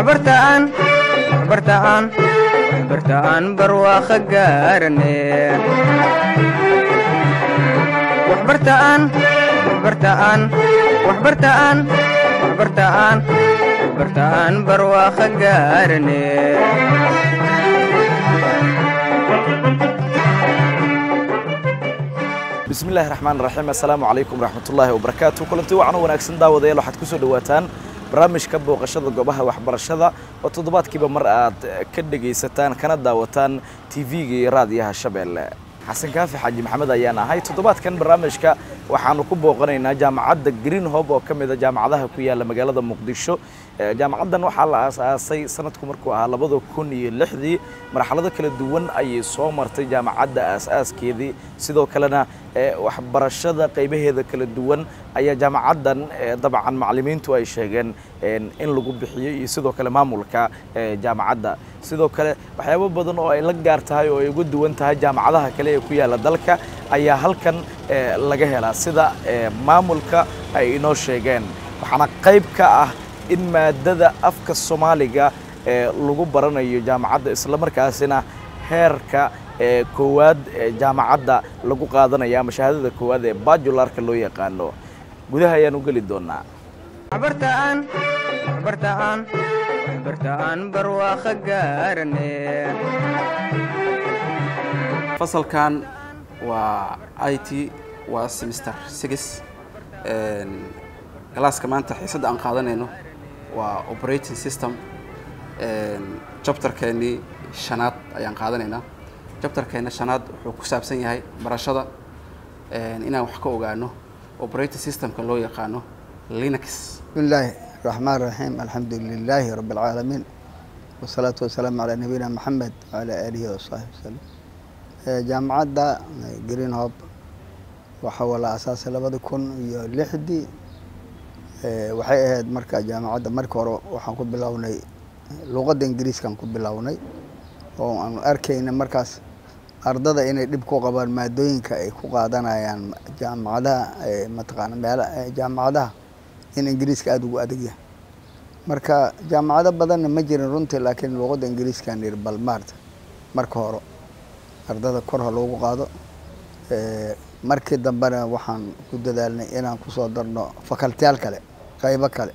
waxbartaan waxbartaan waxbartaan barwaaqo gaarane waxbartaan waxbartaan waxbartaan waxbartaan waxbartaan barwaaqo gaarane bismi illaahi raxmaan raxiim assalaamu calaykum waraxmatullaahi wabarakaatu kulanti wacan wanaagsan daawadayaal waxaad kusoo dhawaataan barnaamijka booqashada goobaha waxbarashada oo toddobaadkiiba mar aad ka dhegaysataan kana daawataan tv-ga iyo raadiyaha shabeelle xasan kaafi xaaji maxamed ayaan ahay toddobaadkan barnaamijka waxaanu ku booqanaynaa jaamacadda green hob oo ka mid a jaamacadaha ku yaalla magaalada muqdisho jaamacaddan waxaa la aasaasay sanadku markuu ahaa labada kun iyo lixdii marxalado kala duwan ayay soo martay jaamacadda aas-aaskeedii sidoo kalena waxbarashada qaybaheeda kala duwan ayaa jaamacaddan dabcan macallimiintu ay sheegeen in lagu bixiyo iyo sidoo kale maamulka jaamacadda sidoo kale waxyaabo badan oo ay la gaar tahay oo ay uga duwan tahay jaamacadaha kale ee ku yaalla dalka ayaa halkan laga helaa sida maamulka ay inoo sheegeen waxaana qayb ka ah in maadada afka soomaaliga ee lagu baranayo jaamacadda islamarkaasina heerka koowaad jaamacadda lagu qaadanaya ama shahaadada koowaad ee bajularka loo yaqaano gudaha ayaan u geli doonaa waxbartaan waxbartaan waxbartaan barwaaqo gaarane fasalkan waa i t waa semester six galaaska maanta xiisadda aan qaadanayno waa operating system jabtarkeennii shanaad ayaan qaadanaynaa jabtarkeenna shanaad wuxuu ku saabsan yahay barashada inaan wax ka ogaano operating systemka loo yaqaano linux بسم الله الرحمن الرحيم الحمد لله رب العالمين والصلاة والسلام على نبينا محمد وعلى آله وصحبه وسلم jaamacadda green hob waxaa la asaasay labada kun iyo lixdii waxay ahayd marka jaamacadda marka hore waxaan ku bilownay luqadda ingiriiskaan ku bilownay oo aanu arkayna markaas ardada inay dhib ku qabaan maadooyinka ay ku qaadanayaan jaamacadaha mataqaana meel jaamacadaha in ingiriiska aada ugu adag yahay marka jaamacado badanna ma jirin runtii laakiin luqadda ingiriiskaan yiri bal maarta marka hore ardada kor ha loogu qaado markii dambena waxaan ku dadaalnay inaan kusoo darno facultiyaal kale qaybo kale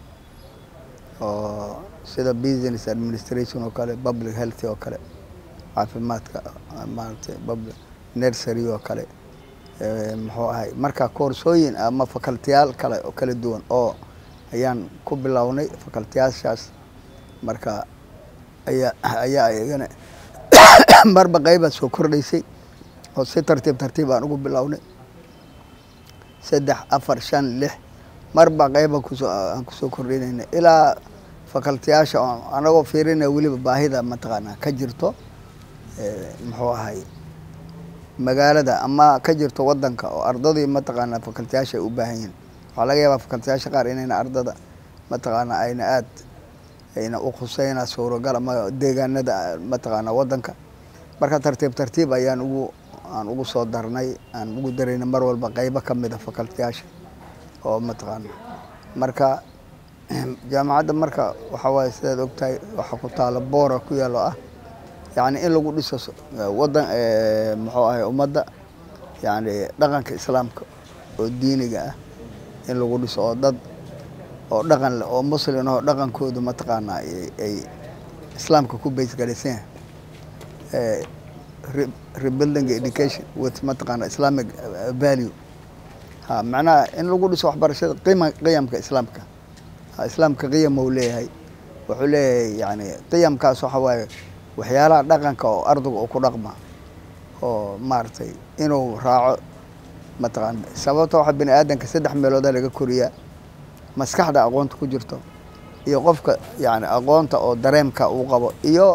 oo sida business administration oo kale public health oo kale caafimaadka maaragtay public nursery oo kale muxuu ahay marka koorsooyin ama facultiyaal kale oo kala duwan oo ayaan ku bilownay facultiyaashaas marka ayaa ayaa iyagana marba qaybaad soo kordhaysay oo si tartiib tartiib aan ugu bilownay saddex afar shan lix marba qayba kusoo aan kusoo kordhinayna ilaa facultiyaasha anagoo fiirinaya weliba baahida mataqaanaa ka jirto muxuu ahay magaalada ama ka jirto wadanka oo ardadii mataqaanaa facultiyaasha ay u baahan yihin waxaa laga yaabaa facultiyaasha qaar inayna ardada mataqaanaa ayna aad ayna u khuseyna suuragal ama deegaanada mataqaanaa wadanka marka tartiib tartiib ayaan ugu aan ugu soo darnay aan ugu darayna mar walba qaybo ka mid a facultiyaasha oo mataqaana marka jaamacadda marka waxaa waaye sidaad ogtahay waxaa ku taala boora ku yaalo ah yacni in lagu dhiso wadan muxuu ahay ummadda yacni dhaqanka islaamka oo diiniga ah in lagu dhiso oo dad oo dhaqan leh oo muslin oo dhaqankoodu mataqaanaa ay islaamka ku baysgaraysan yahay rebuilding education with mataqaana islamic value ha macnaha in lagu dhiso waxbarashada qima qiyamka islaamka ha islaamka qiyam uu leeyahay wuxuu leeyahay yani qiyamkaas waxa waaye waxyaalaha dhaqanka oo ardayga uu ku dhaqma oo maaragtay inuu raaco mataqaana sababta waxa bini aadanka saddex meelooda laga koriyaa maskaxda aqoonta ku jirto iyo qofka yani aqoonta oo dareemka uu qabo iyo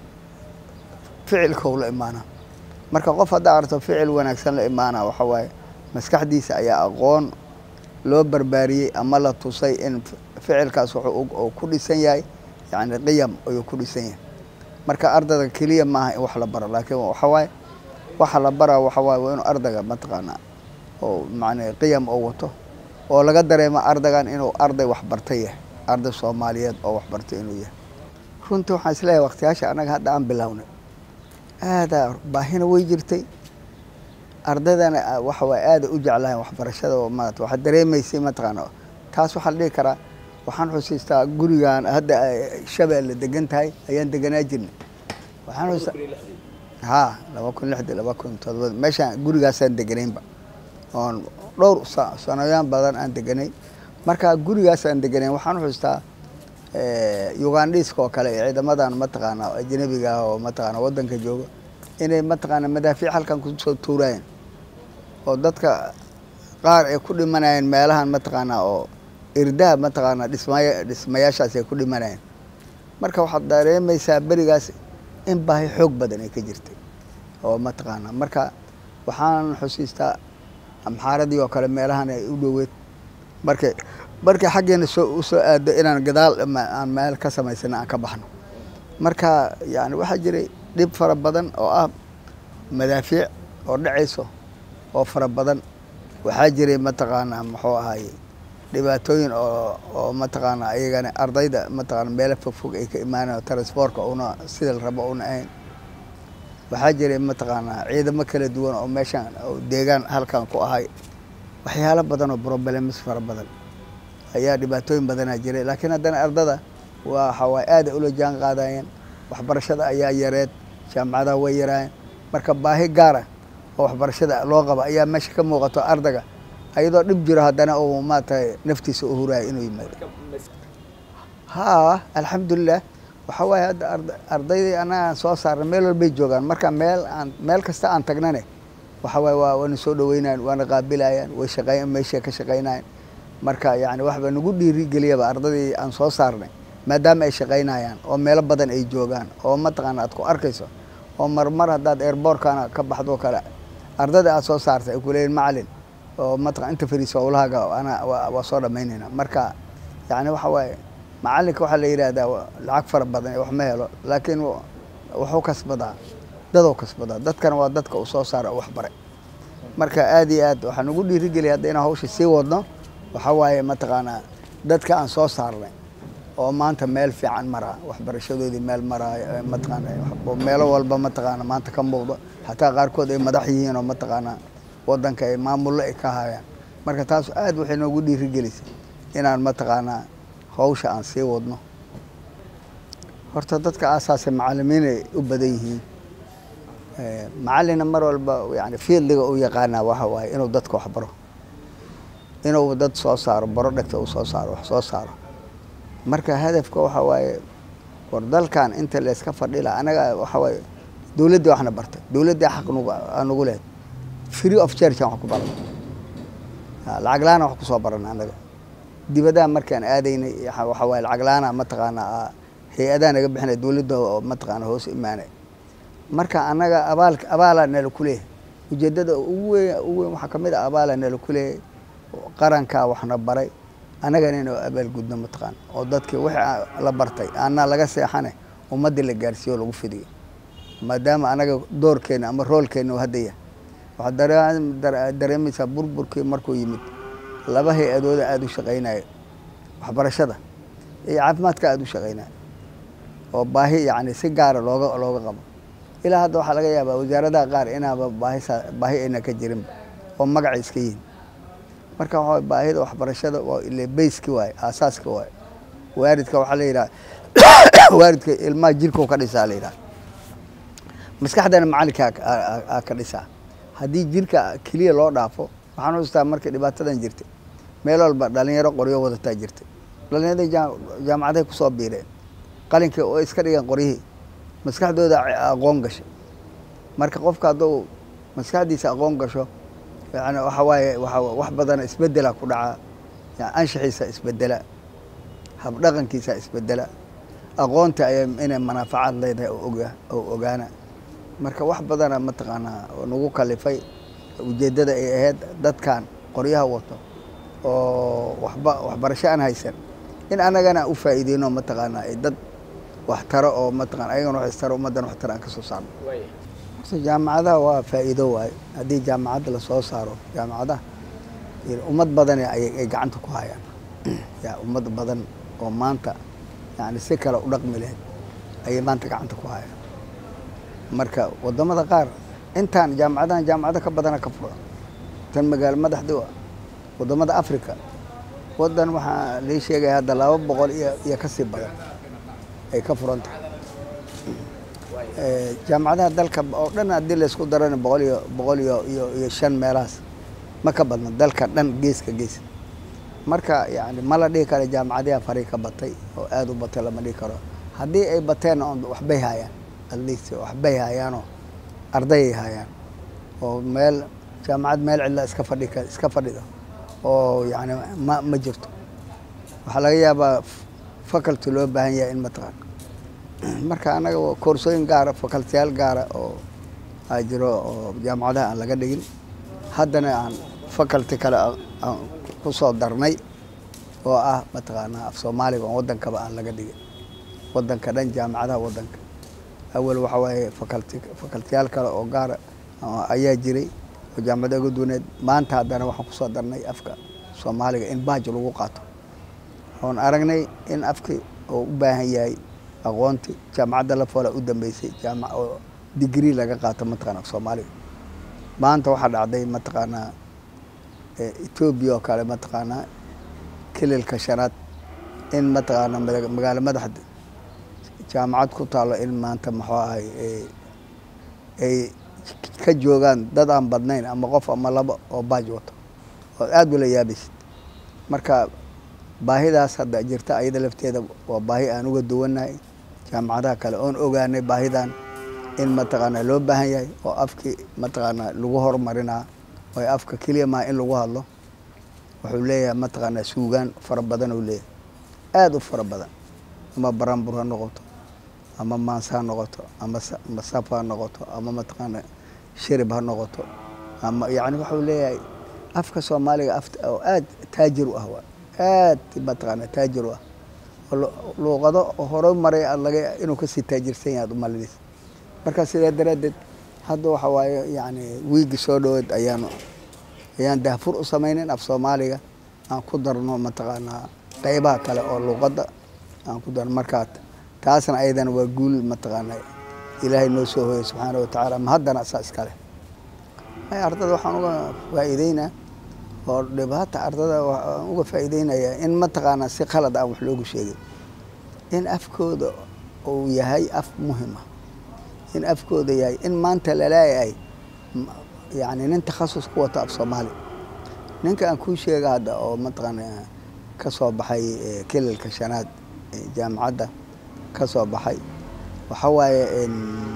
ficilka uu la imaana marka qof haddaa arto ficil wanaagsan la imaana waxa waaye maskaxdiisa ayaa aqoon loo barbaariyey ama la tusay in ficilkaas wuxuu ku dhisan yahay yani qiyam ayuu ku dhisan yahay marka ardayga keliya maaha in wax la baro laakiin waxa waaye waxa la baraa waxa waaye waa inuu ardayga mataqaanaa oo macnaa qiyam oo wato oo laga dareemo ardaygan inuu arday waxbartay yahay arday soomaaliyeed oo waxbartay inuu yahay runtii waxaan isleeyahay waktiyaasha annaga hadda aan bilownay aadaa baahina way jirtay ardaydana ah, waxa waay aada u jeclahayn waxbarashada oo maarata waxaad dareemaysay mataqaana taas waxaa la dhihi karaa waxaan xusiistaa gurigan hadda ay shabeelle degan tahay ayaan deganaa jirnay waxaan xusiistaa ha laba kun lixdi laba kun todobada meeshaan gurigaasaan deganaynba oon dhowr sa- sanoyaan badan aan deganay marka gurigaasaan deganayn waxaan xusiistaa ugandhiiska oo kale iyo ciidamadan mataqaana ajnabiga ah oo mataqaana wadanka jooga inay mataqaana madaafiic halkan kusoo tuurayeen oo dadka qaar ay ku dhimanayeen meelahan mataqaana oo irdaha mataqaana dhismaya dhismayaashaas ay ku dhimanayeen marka waxaad dareemaysaa berigaas in baahi xoog badan ay ka jirtay oo mataqaana marka waxaan xusiistaa amxaaradii oo kale meelahan ay u dhoweed markay markay xaggeena soo usoo aado inaan gadaal ma- aan meel ka samaysana aan ka baxno marka yani waxaa jiray dhib fara badan oo ah madaafiic oo dhacayso oo fara badan waxaa jiray mataqaana muxuu ahaye dhibaatooyin oo oo mataqaana iyagana ardayda mataqaana meelo fogfog ay ka imaanayo transportka una sida la rabo una ahayn waxaa jiray mataqaana ciidamo kala duwan oo meeshaan oo deegaan halkan ku ahay waxyaalo badan oo problems fara badan ayaa dhibaatooyin badanaa jiray laakiin haddana ardada waxa waay aada ula jaan qaadayeen waxbarashada ayaa yareed jaamacadaha way yaraayeen marka baahi gaara oo waxbarashada loo qaba ayaa meesha ka muuqato ardayga ayadoo dhib jiro haddana uu maaragtay naftiisa u huraayo inuu yimaado haa alxamdulilah waxa waaye hadda arda- ardaydii annaga aan soo saarnay meel walbay joogaan marka meel aan meel kasta aan tagnane waxa waaye waa waana soo dhaweynayan waana qaabilayaan way shaqey meeshay ka shaqeynayan marka yani waxba nagu dhiirigeliyaba ardadii aan soo saarnay maadaama ay shaqeynayaan oo meelo badan ay joogaan oo mataqaana aad ku arkayso oo marmar haddaad airbortkana ka baxdo kale ardada aad soo saartay ay kuleeyihin macalin oo mataqan inta fariiso howlahaaga ana waa waa soo dhamaynayna marka yani waxa waaye macalinka waxaa la yidhaahdaa wa- lacag fara badan ee wax ma helo laakiin wa- wuxuu kasbadaa dadou kasbadaa dadkana waa dadka uu soo saara wax bare marka aad iyo aad waxaan ugu dhiirigeliya hadda inaan hawsha sii wadno waxaa waaye mataqaanaa dadka aan soo saarnay oo maanta meel fiican maraa waxbarashadoodii meel maraayo ee mataqaana oo meelo walba mataqaana maanta ka muuqdo xataa qaarkood ay madax yihiin oo mataqaana wadanka ay maamullo ay ka hayaan marka taas aad waxay noogu dhiirigelisay inaan mataqaanaa hawsha aan sii wadno horta dadka aasaasay macalimiinay u badan yihiin Eh, macalina mar walba yani fiildiga u yaqaanaa waxa waaye inuu dadka wax baro inuu dad soo saaro baro dhegta uu soo saaro wax soo saaro marka hadafka waxa waaye war dalkan inta layska fadhila anaga waxa waaye dowladdii waxna bartay dowladdii xaq nugu aan nugu lehed free of charge aan wax ku baran lacag la-aan wax kusoo barana anaga dibadaha markaan aadaynay waxa waxa waaye lacag la-aana mataqaanaa hay-adaha naga bixinay dowladda oo mataqaana hoos imaanay marka annaga abaal abaalaa nala ku leeyahay ujeeddada ugu weyn ugu weyn waxaa ka mid ah abaalaa nala ku leeyahay qarankaa waxna baray annagana inuu abaalgudno mataqaan oo dadkii wixii aa- la bartay aanaa laga seexane ummaddii la gaarsiiyo oo lagu fidiyo maadaama annaga doorkeena ama roolkeena uu hadda yahay waxaad daree- dare- dareemaysaa burburkii markuu yimid laba hay-adooda aada u shaqeynaya waxbarashada iyo caafimaadka aada u shaqeynaya oo baahi yani si gaara looga looga qabo ilaa hadda waxaa laga yaabaa wasaaradaha qaar inaaba baahi saa- baahi ayna ka jirinba oo magacay iska yihiin marka waxaa baahida waxbarashada waa ile bayski waaye aasaaska waaye waaridka waxaa la yidhaha waaridka ilmaha jirkau ka dhisaa la yidhaha maskaxdana macalinka aa ka dhisaa haddii jirka keliya loo dhaafo waxaan xustaa markii dhibaatadan jirtay meel walba dhalinyaro qoryo wadataa jirtay dhalinyarada jaa- jaamacaday kusoo biireen qalinkii oo iska dhigeen qoryihii maskaxdooda a- aqoon gashay marka qofka hadduu maskaxdiisa aqoon gasho yani waxa waaye waxa wax badan isbedela ku dhaca yani anshaxiisa isbedela habdhaqankiisa isbedela aqoonta ay inay manaafacaad leedahay oo oga oo ogaana marka wax badana mataqaanaa oo nagu kalifay ujeeddada ay ahayd dadkan qoryaha wato oo waxba waxbarasho aan haysan in annagana u faa'iideyno mataqaanaa ay dad wax taro oo mataqana ayagana wax istaro ummaddan wax taro aan ka soo saarno horta jaamacadaha waa faa'iido waaye haddii jaamacadda lasoo saaro jaamacadaha iyo ummad badan ay ay gacanta ku hayaan ya ummad badan oo maanta yani si kale u dhaqmi lahayd ayay maanta gacanta ku hayaan marka wadamada qaar intaan jaamacadahan jaamacado ka badana ka furan tan magaalo madaxdi ah wadamada africa wadan waxaa lii sheegaya hadda laba boqol iyo iyo kasii badan ay ka furan tahay Eh, jaamacadaha dalka oo dhan haddii laysku darana boqol iyo boqol iyo iyo iyo shan meelahaas ma ka badna dalka dhan geeska gees marka yani ma la dhihi karo jaamacadaha faray ka batay oo aada u batay lama dhihi karo haddii ay bateen on waxbay haayaan at least waxbay haayaanoo ardayay haayaan oo meel jaamacad meel cidla iska fadhi ka iska fadhida oo yani ma ma jirto waxaa laga yaabaa faculty loo baahan yahay in mataqaan marka anaga koorsooyin gaara facultiyaal gaara oo aa jiro oo jaamacadaha aan laga dhigin haddana aan faculty kale aan- aan ku soo darnay oo ah mataqaanaa af soomaaliga oo wadankaba aan laga dhigin wadanka dhan jaamacadaha wadanka awal waxa waaye faculty facultiyaal kale oo gaara oo ayaa jiray oo jaamacada uga duwaneed maanta haddana waxaan kusoo darnay afka soomaaliga in baaj lagu qaato oon aragnay in afkii oo u baahan yahay aqoonti jaamacadda la fola u dambeysay jaamac oo digrii laga qaato mataqaana soomaaliga maanta waxaa dhacday mataqaanaa eh, etoobiya oo kale mataqaanaa kililka shanaad in mataqaanaa mada- magaalo madaxda jaamacad ku taalo in maanta muxuu ahay eh, ay ka joogaan dad aan badnayn ama qof ama labo oo baaj wato oo aada ula yaabaysid marka baahidaas hadda jirta ayada lafteeda waa baahi aan uga duwanahay jaamacadaha kale oon ogaanay baahidan in mataqaanaa loo baahan yahay oo afkii mataqaanaa lagu horumarinaa oo afka keliya maa in lagu hadlo wuxuu leeyahay mataqaanaa suugaan fara badan uu leeyahay aada u fara badan ama barambur ha noqoto ama maans ha noqoto ama sa- ama saf ha noqoto ama mataqaanaa shirib ha noqoto ama yacni waxuu leeyahay afka soomaaliga af oo aada taajir u ah waa aad mataqaanaa taajir u ah oo lu- luuqado hore maray aad laga inuu kasii taajirsan yahay aad u malinaysa marka sidaa daraaddeed hadda waxa waaye yacni wiigi soo dhaweed ayaanu ayaan daafur u samaynin af soomaaliga aan ku darno mataqaanaa qeybaha kale oo luuqadda aan ku darno markaa taasna ayadana waa guul mataqaanaa ilaahay noo soo hooyay subxaana wa tacaala ma haddana saa iskale ay ardada waxaan uga faa'iideynaa oo dhibaata ardada waxaan uga faa'iideynayaa in mataqaanaa si qalad aan wax loogu sheegin in afkooda uu yahay af muhima in afkooda yahay in maanta laleeyahay m- yacni nin takhasus ku wata af soomaali ninka aan kuu sheega hadda oo mataqaanaa ka soo baxay eh, kililka shanaad ee jaamacadda ka soo baxay waxa waaye en,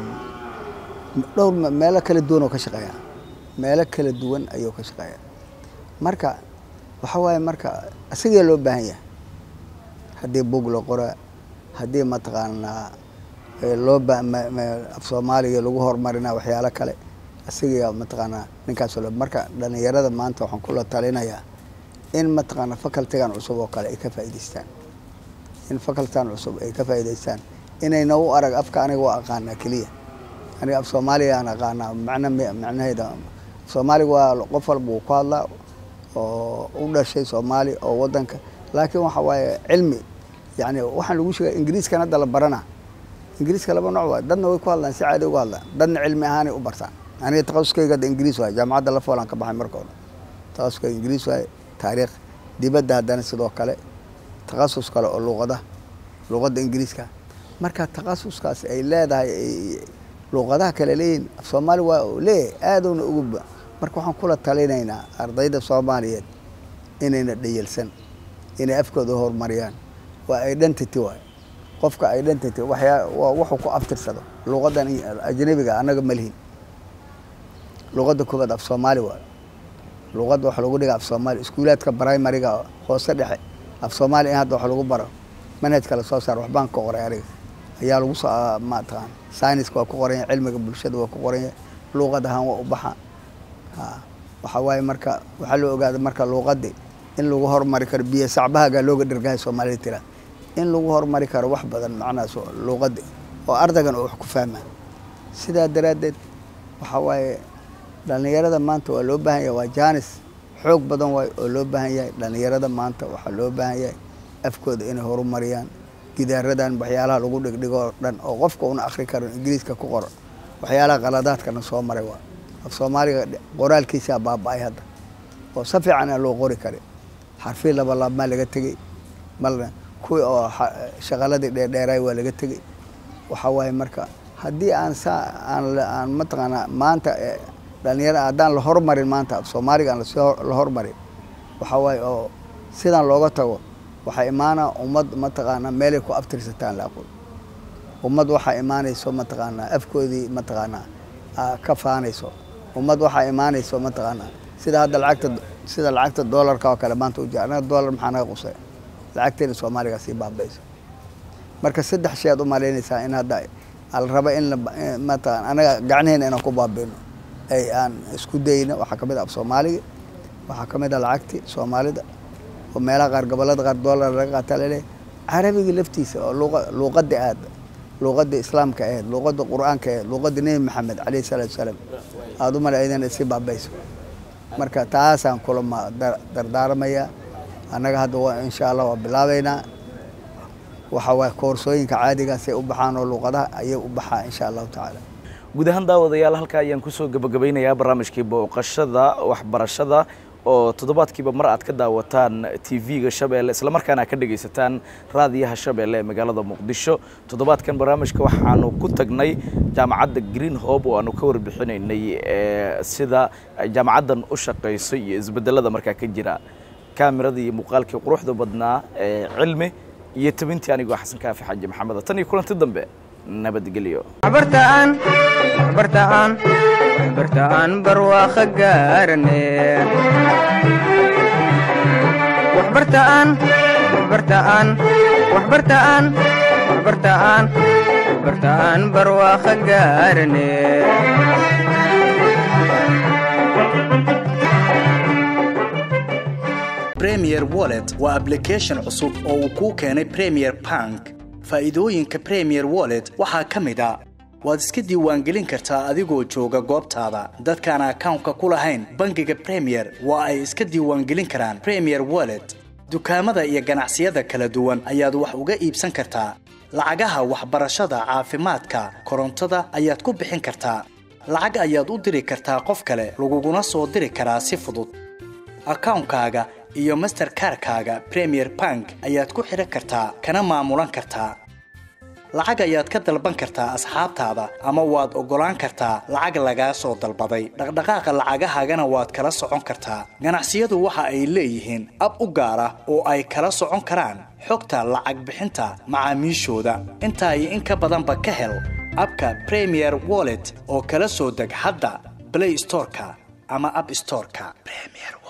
dhowr me- meelo kala duwan oo ka shaqeeya meelo kala duwan ayuu ka shaqeeya marka waxa waaye marka isagee loo baahan yahay haddii bug la qora haddii mataqaanaa eh, loo ba ma- ma- af soomaaliga lagu horumarina waxyaalo kale isaga mataqaanaa ninkaas loo marka dhalinyarada maanta waxaan kula talinayaa in mataqaanaa facultigan cusub oo kale ay ka faa'iidaystaan in facultigan cusub ay ka faa'iidaystaan inayna u arag afka aniga waa aqaanaa keliya aniga af soomaaliga aan aqaanaa macna me- macnaheeda af soomaaliga waa qof walba uu ku hadlaa oo u dhashay soomaali oo wadanka laakiin waxa waaye cilmi yani waxaan lagu sheegay ingiriiskan hadda la barana ingiriiska laba nooc waay dadna way ku hadlaan si caadi uga hadlaan dadna cilmi ahaanay u bartaan aniga takhasuskayga hadda ingiriis waay jaamacadda la foolaan ka baxay marka hore takhasuskayga ingiriis waay taariikh dibadda haddana sidoo kale takhasus kale oo luuqada luuqadda ingiriiska marka takhasuskaas ay leedahay ay- luuqadaha kale leeyihin af soomaali waa uu leeyahay aaduna ugu ba marka waxaan kula talinaynaa ardayda soomaaliyeed inayna dhayelsan inay afkooda horumariyaan waa identity waay qofka identity waxyaa waa wuxuu ku aftirsado luuqadan ajnabiga annaga ma lihin luuqadda koobaad af soomaali waay luuqadda waxa lagu dhiga af soomaali iskuulaadka primariga hoose dhexe af soomaali in hadda wax lagu baro manhajka la soo saar waxbaan ka qoray aniga ayaa lagu soo mataqaan sayniska waa ku qoran yahay cilmiga bulshada waa ku qoran yahay luuqad ahaan waa u baxa ha waxaa waaye marka waxaa loo ogaada marka luuqadii in lagu horumari karo biyo sacbahagaa looga dhergahay soomaalida tira in lagu horumari karo wax badan macnahaas oo luuqadii oo ardaygan oo wax ku fahmaa sidaa daraaddeed waxaa waaye dhalinyarada maanta waa loo baahan yahay waa jaanis xoog badan waay oo loo baahan yahay dhalinyarada maanta waxaa loo baahan yahay afkooda inay horumariyaan gidaaradan waxyaalaha lagu dhigdhigo oo dhan oo qofka una akri karo ingiriiska ku qoro waxyaalaha qaladaadkana soo maray waa af soomaaliga qoraalkiisaa baaba-ay hadda oo si fiican aan loo qori kari xarfii laba laabmaa laga tegey malna kuwii oo shaqaladii dheerdheeraay waa laga tegey waxaa waaye marka haddii aan saa aan aan mataqaanaa maanta dhalinyaro haddaan la hormarin maanta af soomaaliga aan lasii la hormarin waxaa waaye oo sidan looga tago waxaa imaana ummad mataqaanaa meelay ku abtirsataan la aqoon ummad waxaa imaanayso mataqaanaa afkoodii mataqaanaa ka faanayso ummad waxaa imaanayso mataqaanaa sida hadda lacagta sida lacagta doolarka oo kale maanta uji anaga doolar maxaa naga qusay lacagteena soomaaliga sii baabayso marka saddex shay aad u malaynaysaa in hadda ala raba in mataqan anaga gacnaheena inaan ku baabino ay aan isku dayno waxaa kamid ah af soomaaliga waxaa kamid ah lacagti soomaalida oo meelaha qaar gobolada qaar doolar laga qaata laleeyahy carabiga laftiisa oo luqa luuqada aad luuqada islaamka ahayd luuqada qur-aanka ahayd luuqada nebi maxamed caleyhi salaatu salaam aada u malaydana si baabayso marka taasaan kula ma dardaarmaya annaga hadda waa insha allah waa bilaabeynaa waxa waay koorsooyinka caadigaasay u baxaan oo luuqadaha ayay u baxaa insha allahu tacaala guud ahaan daawadayaal halkaa ayaan kusoo gabagabeynayaa barnaamijkii booqashada waxbarashada oo toddobaadkiiba mar aad ka daawataan tv-ga shabeelle islamarkaana ka dhegaysataan raadiyaha shabeelle ee magaalada muqdisho toddobaadkan barnaamijka waxaanu ku tagnay jaamacadda green hope oo aanu ka warbixinaynay sida jaamacaddan u shaqayso iyo isbedelada markaa ka jira kaamiradii iyo muuqaalkii quruxda badnaa ee cilmi iyo tabintii anigoo xasan kaafi xaaji maxamed tan iyo kulanti dambe nabadgelyo waxbartaan waxbartaan waxbartaan barwaaqo gaarane waxbartaan waxbartaan waxbartaan waxbartaan waxbartaan barwaaqo gaarane premier wallet waa application cusub oo uu kuu keenay premier bank faa'iidooyinka premier wallet waxaa ka mid a waad iska diiwaangelin kartaa adigoo jooga goobtaada dadkaan akawnka ku lahayn bangiga premier waa ay iska diiwaangelin karaan premier wallet dukaamada iyo ganacsiyada kala duwan ayaad wax uga iibsan kartaa lacagaha waxbarashada caafimaadka korontada ayaad ku bixin kartaa lacag ayaad u diri kartaa qof kale laguguna soo diri karaa si fudud akawnkaaga iyo masterkarkaaga premier bank ayaad ku xidhan kartaa kana maamulan kartaa lacag ayaad ka dalban kartaa asxaabtaada ama waad oggolaan kartaa lacag lagaa soo dalbaday dhaqdhaqaaqa lacagahaagana waad kala socon kartaa ganacsiyadu waxa ay leeyihiin ab u gaar ah oo ay kala socon karaan xogta lacag bixinta macaamiishooda intaa iyo in ka badanba ka hel abka premier wallet oo kala soo deg hadda blay storeka ama ab storeka